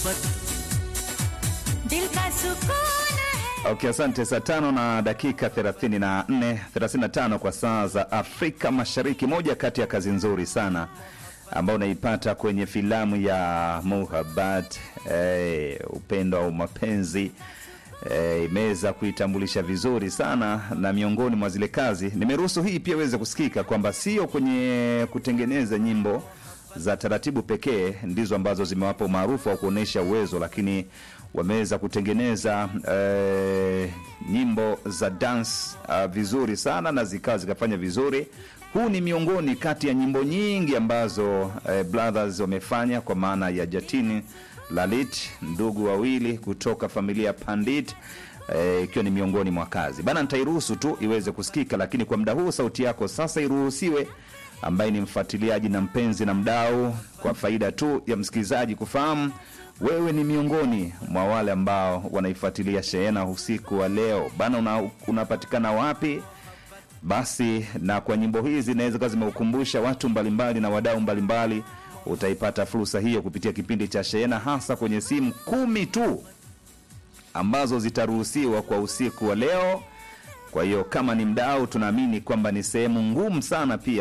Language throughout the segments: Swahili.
मोहब्बत दिल का सुकून है Okay, asante. Saa tano na dakika 34 35 kwa saa za Afrika Mashariki, moja kati ya kazi nzuri sana ambayo unaipata kwenye filamu ya Muhabbat eh, upendo au mapenzi eh, imeweza kuitambulisha vizuri sana, na miongoni mwa zile kazi nimeruhusu hii pia iweze kusikika kwamba sio kwenye kutengeneza nyimbo za taratibu pekee ndizo ambazo zimewapa umaarufu au kuonyesha uwezo, lakini wameweza kutengeneza eh, nyimbo za dance uh, vizuri sana na zikawa zikafanya vizuri. Huu ni miongoni kati ya nyimbo nyingi ambazo eh, brothers wamefanya kwa maana ya Jatini Lalit, ndugu wawili kutoka familia ya Pandit eh, ikiwa ni miongoni mwa kazi bana. Nitairuhusu tu iweze kusikika, lakini kwa muda huu sauti yako sasa iruhusiwe ambaye ni mfuatiliaji na mpenzi na mdau, kwa faida tu ya msikilizaji kufahamu wewe ni miongoni mwa wale ambao wanaifuatilia shehena usiku wa leo bana. Una, unapatikana wapi? Basi na kwa nyimbo hizi zinaweza kuwa zimeukumbusha watu mbalimbali na wadau mbalimbali, utaipata fursa hiyo kupitia kipindi cha shehena, hasa kwenye simu kumi tu ambazo zitaruhusiwa kwa usiku wa leo. Kwa hiyo kama ni mdau, tunaamini kwamba ni sehemu ngumu sana pia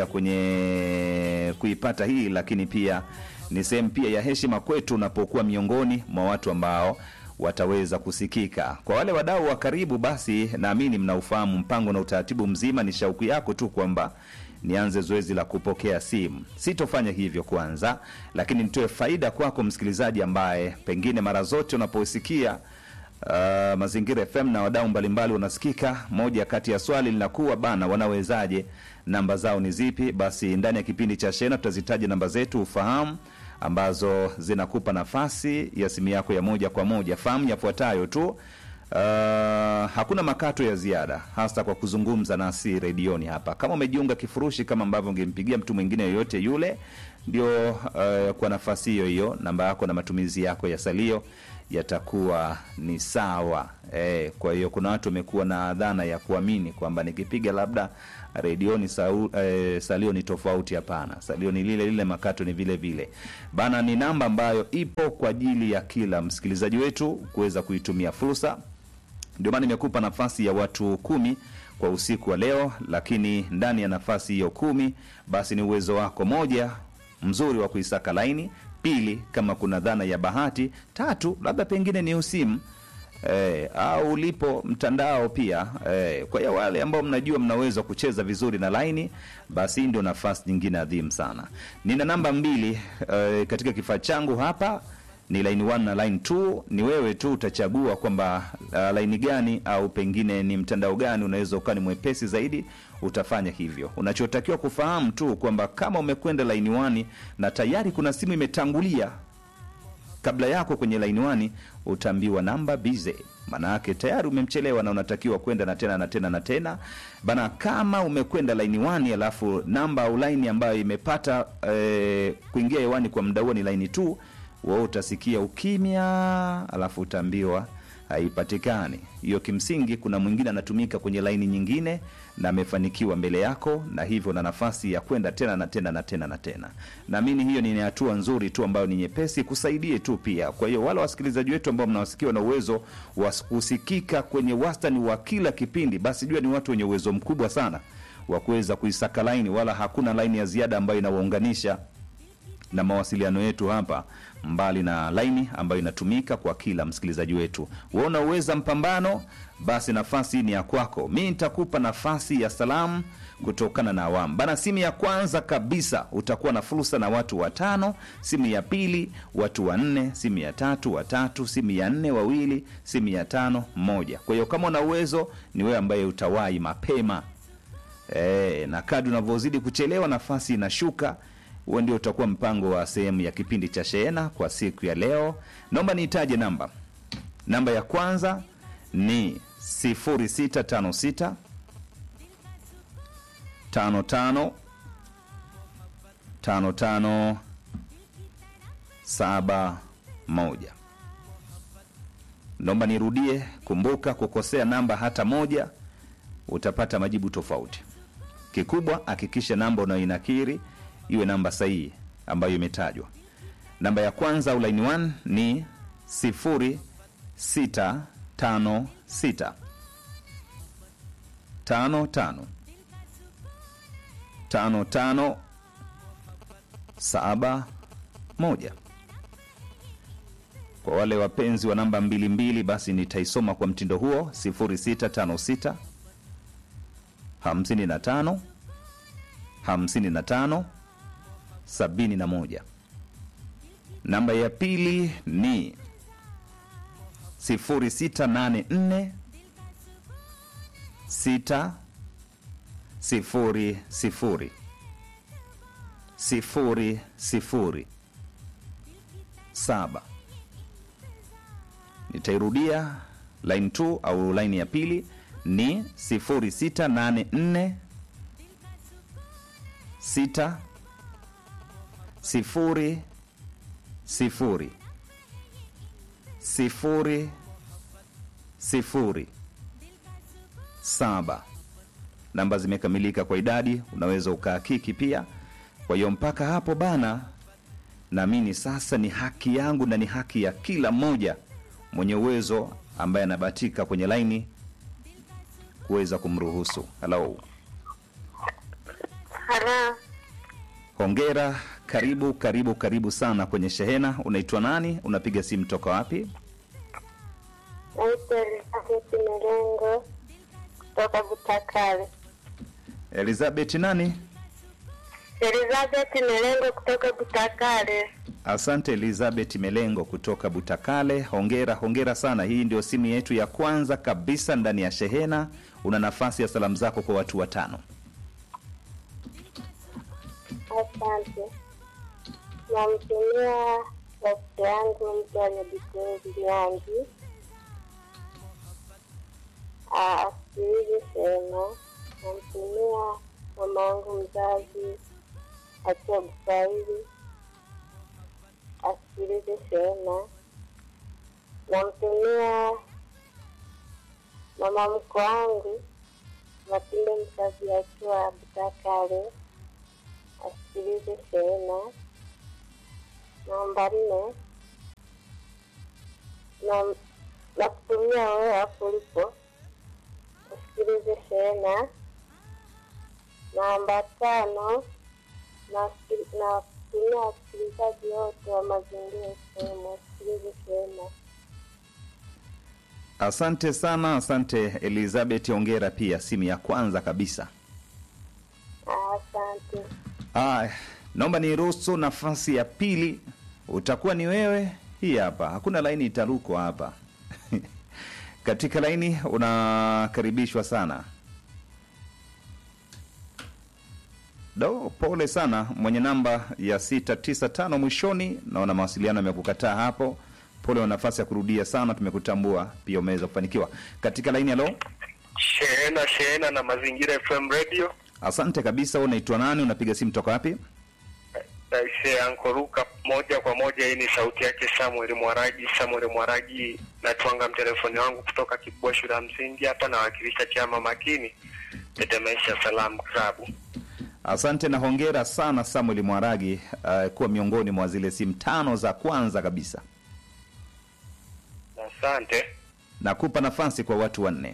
kwenye kuipata hii, lakini pia ni sehemu pia ya heshima kwetu unapokuwa miongoni mwa watu ambao wataweza kusikika. Kwa wale wadau wa karibu, basi naamini mnaufahamu mpango na utaratibu mzima. Ni shauku yako tu kwamba nianze zoezi la kupokea simu. Sitofanya hivyo kwanza, lakini nitoe faida kwako msikilizaji, ambaye pengine mara zote unaposikia Uh, Mazingira FM na wadau mbalimbali unasikika. Moja kati ya swali linakuwa bana, wanawezaje? Namba zao ni zipi? Basi ndani ya kipindi cha Shena tutazitaja namba zetu ufahamu, ambazo zinakupa nafasi ya simu yako ya moja kwa moja. Fahamu yafuatayo tu. Uh, hakuna makato ya ziada hasa kwa kuzungumza nasi redioni hapa. Kama umejiunga kifurushi kama ambavyo ungempigia mtu mwingine yoyote yule, ndio uh, kwa nafasi hiyo hiyo namba yako na matumizi yako ya salio yatakuwa ni sawa eh. Kwa hiyo kuna watu wamekuwa na dhana ya kuamini kwamba nikipiga labda redioni sau, eh, salio ni tofauti. Hapana, salio ni lile lile, makato ni vile vile bana. Ni namba ambayo ipo kwa ajili ya kila msikilizaji wetu kuweza kuitumia fursa. Ndio maana nimekupa nafasi ya watu kumi kwa usiku wa leo, lakini ndani ya nafasi hiyo kumi, basi ni uwezo wako moja mzuri wa kuisaka laini pili kama kuna dhana ya bahati, tatu labda pengine ni usimu eh, au ulipo mtandao pia eh. Kwa hiyo wale ambao mnajua mnaweza kucheza vizuri na laini, basi hii ndio nafasi nyingine adhimu sana. Nina namba mbili eh, katika kifaa changu hapa ni line 1 na line 2. Ni wewe tu utachagua kwamba uh, line gani au pengine ni mtandao gani unaweza ukawa ni mwepesi zaidi, utafanya hivyo. Unachotakiwa kufahamu tu kwamba kama umekwenda line 1 na tayari kuna simu imetangulia kabla yako kwenye line 1, utaambiwa namba bize, maana yake tayari umemchelewa na unatakiwa kwenda na tena na tena na tena bana. Kama umekwenda line 1 alafu namba au line ambayo imepata eh, kuingia hewani kwa muda huo ni line 2 wewe utasikia ukimya, alafu utaambiwa haipatikani. Hiyo kimsingi, kuna mwingine anatumika kwenye laini nyingine na amefanikiwa mbele yako, na hivyo na nafasi ya kwenda tena na tena na tena na tena. Naamini hiyo ni hatua nzuri tu ambayo ni nyepesi, kusaidie tu pia. Kwa hiyo wale wasikilizaji wetu ambao mnawasikiwa na uwezo wa kusikika kwenye wastani wa kila kipindi, basi jua ni watu wenye uwezo mkubwa sana wa kuweza kuisaka laini, wala hakuna laini ya ziada ambayo inawaunganisha na mawasiliano yetu hapa, mbali na laini ambayo inatumika kwa kila msikilizaji wetu. Wewe unauweza mpambano, basi nafasi ni ya kwako. Mi nitakupa nafasi ya salamu kutokana na awamu bana. Simu ya kwanza kabisa utakuwa na fursa na watu watano, simu ya pili watu wanne, simu ya tatu watatu, simu ya nne wawili, simu ya tano mmoja. Kwa hiyo kama una uwezo, ni wewe ambaye utawahi mapema e, na kadri unavyozidi kuchelewa nafasi inashuka huo ndio utakuwa mpango wa sehemu ya kipindi cha shehena kwa siku ya leo. Naomba niitaje namba. Namba ya kwanza ni 0656 55 55 71. Naomba nirudie. Kumbuka, kukosea namba hata moja utapata majibu tofauti. Kikubwa, hakikisha namba unayoinakiri iwe namba sahihi ambayo imetajwa. Namba ya kwanza au line 1 ni sifuri sita tano sita tano tano tano tano saba moja. Kwa wale wapenzi wa namba mbili mbili, basi nitaisoma kwa mtindo huo 0656 55 55 71. Namba ya pili ni 0684 6 sifuri sifuri sifuri sifuri saba. Nitairudia line 2 au line ya pili ni 0684 6 sifuri sifuri sifuri sifuri saba. Namba zimekamilika kwa idadi, unaweza ukahakiki pia. Kwa hiyo mpaka hapo bana, naamini sasa ni haki yangu na ni haki ya kila mmoja mwenye uwezo ambaye anabahatika kwenye laini kuweza kumruhusu. Halo, Halo, hongera, karibu karibu karibu sana kwenye shehena. Unaitwa nani? Unapiga simu toka wapi? naitwa Elizabeth Melengo kutoka Butakale. Elizabeth nani? Elizabeth Melengo kutoka Butakale. Asante Elizabeth Melengo kutoka Butakale. Hongera, hongera sana. Hii ndio simu yetu ya kwanza kabisa ndani ya shehena. Una nafasi ya salamu zako kwa watu watano. Asante. Namtumia rafiki yangu mtu anajikunzi Nyangi asikilize sema. Namtumia mama yangu mzazi akiwa Buswahili asikilize sema. Namtumia mama mko wangu Matilde mzazi akiwa Butakale asikilize sema. Namba nne na na kutumia wewe hapo ulipo usikilize sena. Namba tano na na kutumia wasikilizaji wote wa mazingira sehemu wasikilize sena. Asante sana, asante Elizabeth, hongera pia, simu ya kwanza kabisa. Asante. Aya, naomba niruhusu nafasi ya pili, utakuwa ni wewe. Hii hapa, hakuna laini itarukwa hapa katika laini unakaribishwa sana. Do, pole sana mwenye namba ya 695 mwishoni, naona mawasiliano yamekukataa hapo. Pole wa nafasi ya kurudia sana, tumekutambua pia, umeweza kufanikiwa katika laini. Halo, Shehena Shehena na Mazingira FM Radio. asante kabisa. Wewe unaitwa nani? Unapiga simu toka wapi? Aise ankoruka moja kwa moja. Hii ni sauti yake Samuel Mwaragi. Samuel Mwaragi, natwanga mtelefoni wangu kutoka Kibwa shule ya msingi hapa, nawakilisha chama makini Tetemesha Salam Klabu. Asante na hongera sana Samuel Mwaragi, uh, kuwa miongoni mwa zile simu tano za kwanza kabisa. Asante. Nakupa nafasi kwa watu wanne,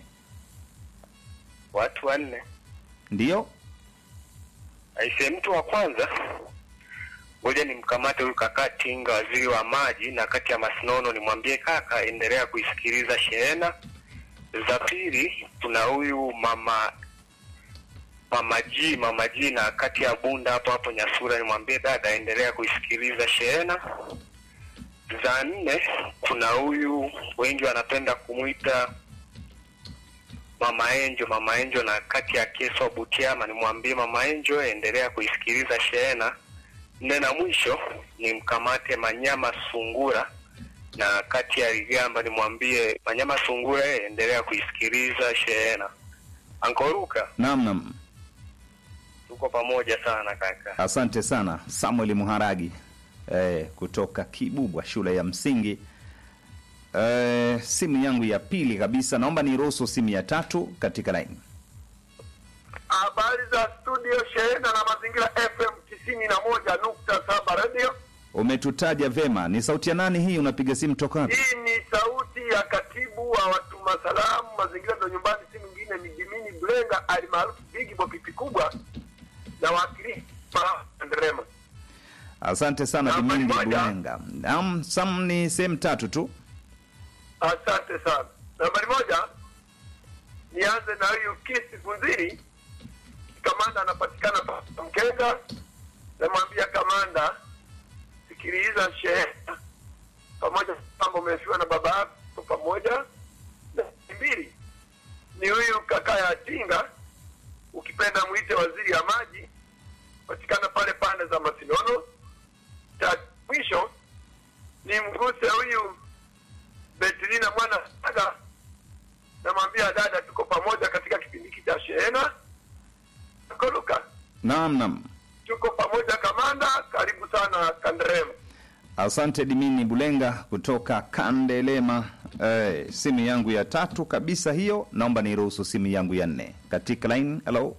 Watu wanne. ndiyo Aise, mtu wa kwanza ngoja nimkamate huyu kaka Tinga, waziri wa maji na kati ya Masinono, nimwambie kaka, endelea kuisikiliza Shehena. Za pili kuna huyu mama mama G, mama G na kati ya Bunda hapo hapo Nyasura, nimwambie dada, endelea kuisikiliza Shehena. Za nne kuna huyu wengi wanapenda kumwita Mama Enjo, Mama Enjo na kati ya Keswa Butiama, nimwambie Mama Enjo endelea kuisikiliza Shehena. Nne na mwisho ni mkamate Manyama Sungura na kati ya Ligamba, nimwambie Manyama Sungura eh, endelea kuisikiliza Shehena. Ankoruka, naam, naam. tuko pamoja sana kaka. Asante sana Samuel Muharagi eh, kutoka Kibubwa shule ya msingi. Eh, simu yangu ya pili kabisa, naomba niruhusu simu ya tatu katika laini. Habari za studio Shehena na Mazingira FM tisini na moja nukta saba radio. umetutaja vema. Ni sauti ya nani hii? Unapiga simu toka wapi? Hii ni sauti ya katibu wa watuma salamu mazingira ndo nyumbani, si mwingine ni Jimini Blenga alimaarufu Bigi Bopipi kubwa na wakili Nderema. Asante sana Namba Dimindi moja. Bulenga. Naam, Sam ni sehemu tatu tu. Asante sana. Nambari moja, nianze na huyu Kisi Funziri, kamanda anapatikana pa Mkenga. Namwambia kamanda, sikiliza shehe pamoja kwamba umefiwa na baba yako pamoja. Na mbili ni huyu kaka ya Tinga, ukipenda mwite waziri ya maji, patikana pale pande za Masinono. Cha mwisho ni mguse huyu Betilina mwana Saga, namwambia dada, tuko pamoja katika kipindi hiki cha shehena. Koluka, Naam, naam. tuko pamoja kamanda, karibu sana Kandrem. Asante Dimini Bulenga kutoka Kandelema. Eh, simu yangu ya tatu kabisa hiyo, naomba niruhusu simu yangu ya nne katika line. Hello,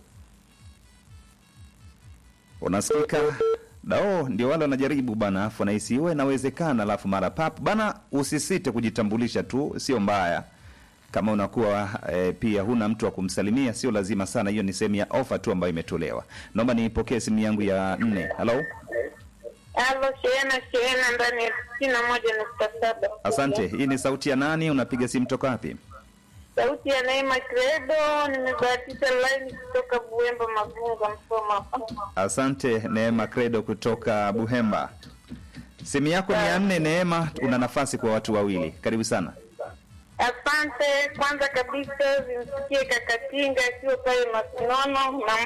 unasikika? Dao ndio wale wanajaribu bana, afu nahisi iwe inawezekana, alafu mara pap bana, usisite kujitambulisha tu, sio mbaya kama unakuwa e, pia huna mtu wa kumsalimia, sio lazima sana. Hiyo ni sehemu ya ofa tu ambayo imetolewa. Naomba niipokee simu yangu ya nne. Hello, Halo, shehena shehena ndani ya tisini na moja nukta saba. asante. Hii ni sauti ya nani? Unapiga simu toka wapi? Sauti ya Neema Credo, nimebahatisha laini kutoka Buemba Magunga, Msoma hapa. Asante Neema Credo kutoka Buhemba. Simu yako ni ya nne. Neema, una nafasi kwa watu wawili. Karibu sana. Asante. Kwanza kabisa zimsikie Kakatinga akiwa pale Masinono na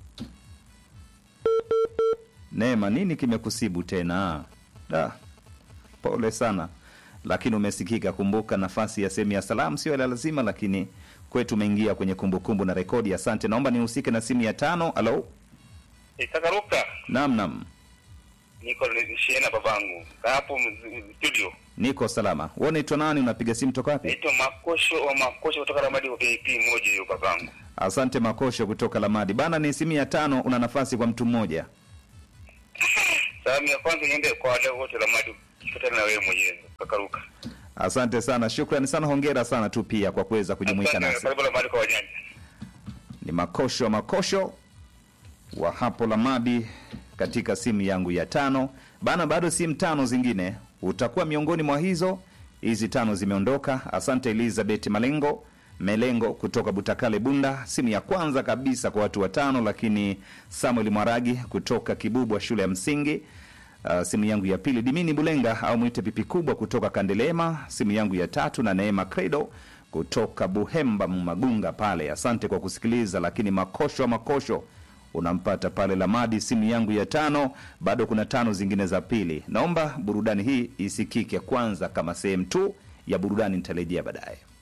Neema, nini kimekusibu tena? Da, pole sana, lakini umesikika. Kumbuka nafasi ya sehemu ya salamu sio la lazima, lakini kwetu umeingia kwenye kumbukumbu na rekodi. Asante. Naomba nihusike na simu ya tano. Halo, Itakaruka naam, naam, niko shehena babangu Kaa hapo m- studio. niko salama. Wewe unaitwa nani? Unapiga simu toka wapi? Naitwa Makosho wa Makosho kutoka Ramadi wa VIP moja hiyo babangu. Asante Makosho kutoka Lamadi bana. Ni simu ya tano, una nafasi kwa mtu mmoja. Salamu ya kwanza niende kwa wadau wote Ramadi, kifuatana na wewe mwenyewe Kakaruka. Asante sana, shukrani sana, hongera sana tu pia kwa kuweza kujumuika Asante, nasi. Karibu Ramadi kwa wajanja. Ni Makosho wa Makosho wa hapo Lamadi katika simu yangu ya tano bana. Bado simu tano zingine utakuwa miongoni mwa hizo. Hizi tano zimeondoka. Asante Elizabeth Malengo Melengo kutoka Butakale Bunda, simu ya kwanza kabisa kwa watu watano. Lakini Samuel Mwaragi kutoka Kibubwa shule ya msingi Uh, simu yangu ya pili Dimini Bulenga au mwite pipi kubwa kutoka Kandelema, simu yangu ya tatu na Neema Credo kutoka Buhemba Magunga pale. Asante kwa kusikiliza, lakini makosho wa makosho unampata pale Lamadi, simu yangu ya tano. Bado kuna tano zingine za pili. Naomba burudani hii isikike kwanza kama sehemu tu ya burudani, nitarejea baadaye.